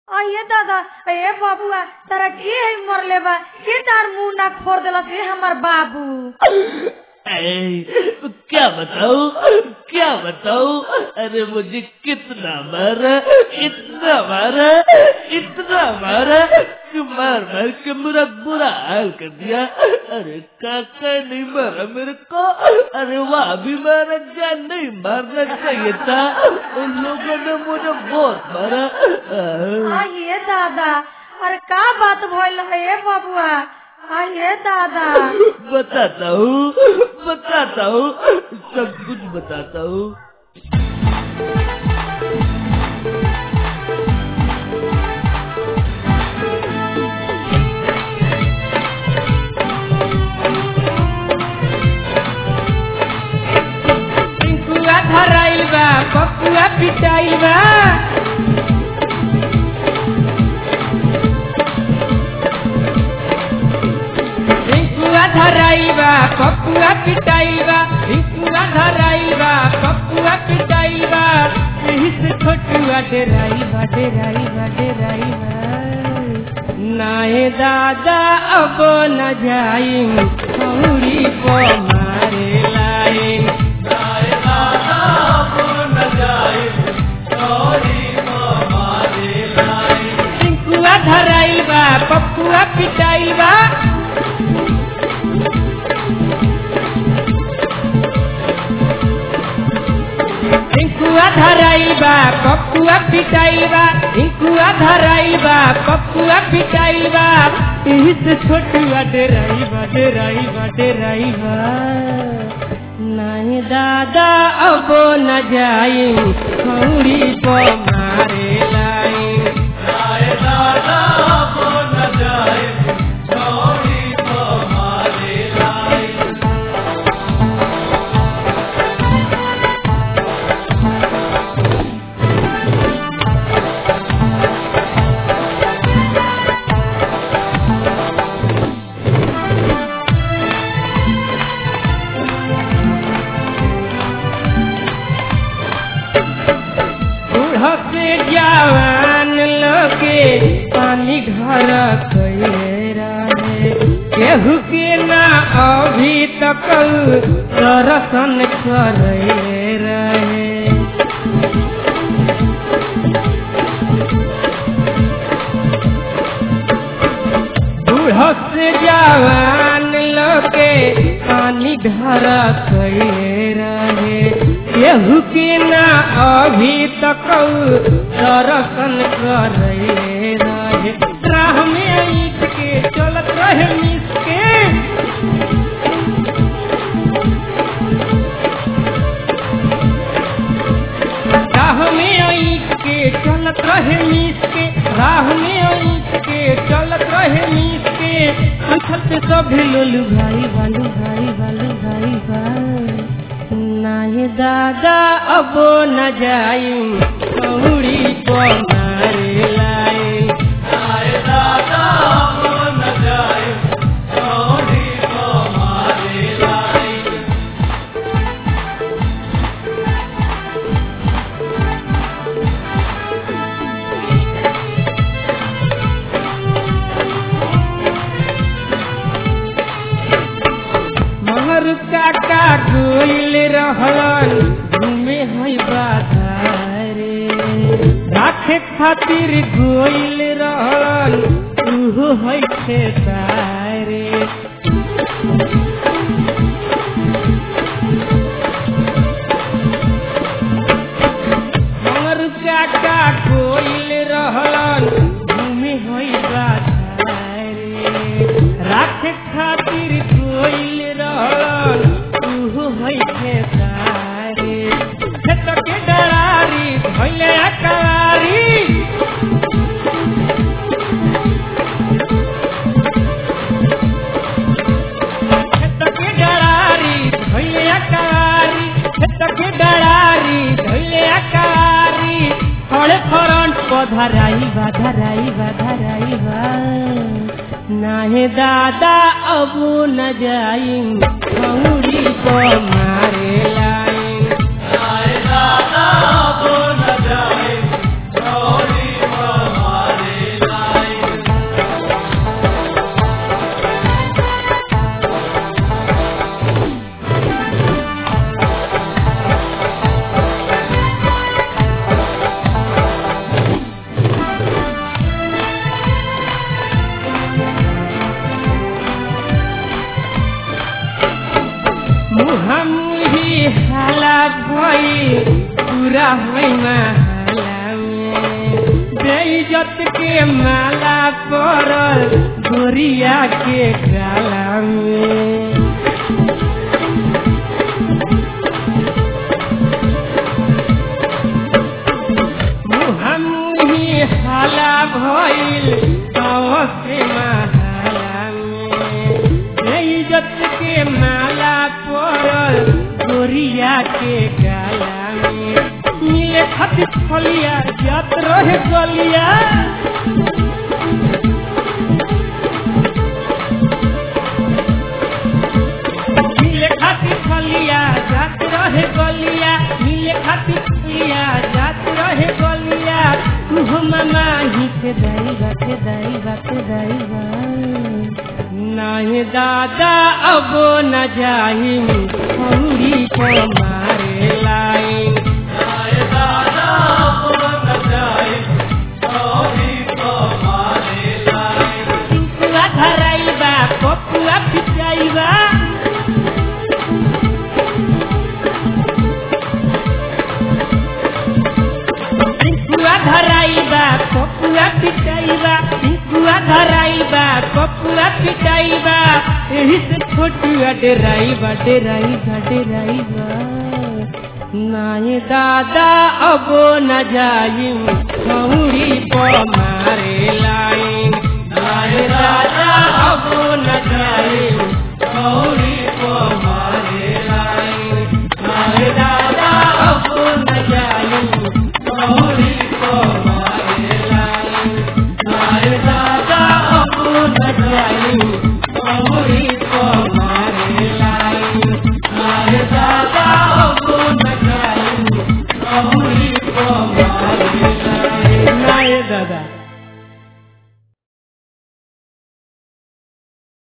अये दादा ए बाबुआ तारा के है मरले बा के तार मुंह ना फोड़ देलस रे हमर बाबू ऐ, क्या बताऊं क्या बताऊं अरे मुझे कितना मारा इतना मारा इतना मारा कि मार मार के मेरा बुरा हाल कर दिया अरे काका नहीं मारा मेरे को अरे वह भी मारा क्या नहीं मारना चाहिए था उन लोगों ने मुझे बहुत मारा आह। अये दादा अरे का बात भइल है ए बाबुआ अये दादा बताता हूँ बताता हूँ सब कुछ बताता हूँ पिंकुआ धराइल बा पपुआ पिटाइल बा पिंकुआ धराइल बा पपुआ पिटाइल बा पिंकुआ धराइल बा पपुआ पिटाइल बा यही से छोटुआ डेराइल बा डेराइल बा डेराइल बा नाहे दादा अब न जाई हौरी को मारे लाइन पिंकुआ धराइल बा पपुआ पिटाइल बा पिंकुआ धराइल बा पपुआ पिटाइल बा पिंकुआ धराइल बा पपुआ पिटाइल बा यही से छोटुआ डेराइल बा डेराइल बा डेराइल बा नहीं दादा अब न जाई खौरी को मारे लाइन बूढ़ से जवान लोगे पानी घर कैले रहे केहू के ना अभी तक दर्शन करे रहे बूढ़ से जवान लोगे पानी घर कैले रहे केहू के ना अभी तक दर्शन करे रहे राह में ईट के चलत रहे मिस के राह में ईट के चलत रहे मिस के राह में ईट के चलत रहे मिस के पूछत सभी लोलू भाई बालू भाई बालू भाई भाई नाही दादा अब न जाई कौड़ी को मारे लाई महर काका गोइल रहलन घूमे है बाधारे राखे खातिर गोइल रहलन उहो है खेतारे महर काका गोइल रहलन घूमे है बाधारे राखे खातिर गोइल रहलन उहो है खेतारे खेत के डरारी धैले अकारी खेत के डरारी धैले अकारी खेत के डरारी धैले अकारी खड़े खरंट पधराई बा धराई बा धराई बा नाहे दादा अब न जाई खौरी को मारे लाइन दादा अब न जाए इज्जत के माला पड़ल गोरिया के गाला में मुहम्मी हाला भइल गाँव से महाला में इज्जत के माला पड़ल गोरिया के गाला में मिले खातिर फलिया जात रहे गलिया मिले खातिर फलिया जात रहे गलिया मिले खातिर फलिया जात रहे गलिया तू मामा ही के दाईबा के दाईबा के दाईबा नहीं दादा अब न जाही हौरी को मारे लाइन पिंकुआ धराइबा पपुआ पिटाइबा पिंकुआ धराइबा पपुआ पिटाइबा पिंकुआ धराइबा पपुआ पिटाइबा एही से छोटुआ डेराइबा डेराइबा डेराइबा नाई दादा अब न जाइम खौरी पर मारे लाइन नाई दादा अब न जाइम खौरी पर मारे लाइन नाई दादा अब न जाइम खौरी पर मारे लाइन नाई दादा अब न जाइम खौरी